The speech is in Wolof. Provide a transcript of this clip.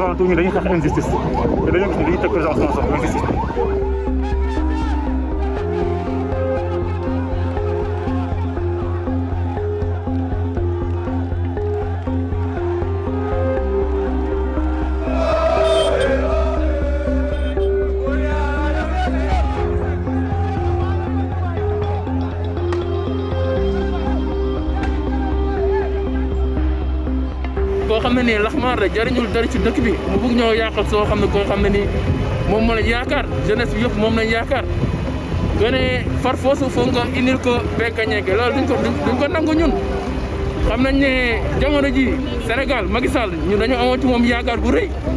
avant tout ñu dañuy xeex injustice te dañoo gis ne dañuy teg président Ousmane Sonko injustice koo xam ne nii laxmaar la jariñul dara ci dëkk bi mu bëgg ñoo yàqal soo xam ne koo xam ne nii moom moo lañ yaakaar jeunesse bi yëpp moom lañ yaakaar nga ne far foosu foog nga indil ko bekkañeeke loolu duñ ko duñ ko nangu ñun xam nañ ne jamono ji Sénégal Macky Sall ñun dañoo amoon ci moom yaakaar bu rëy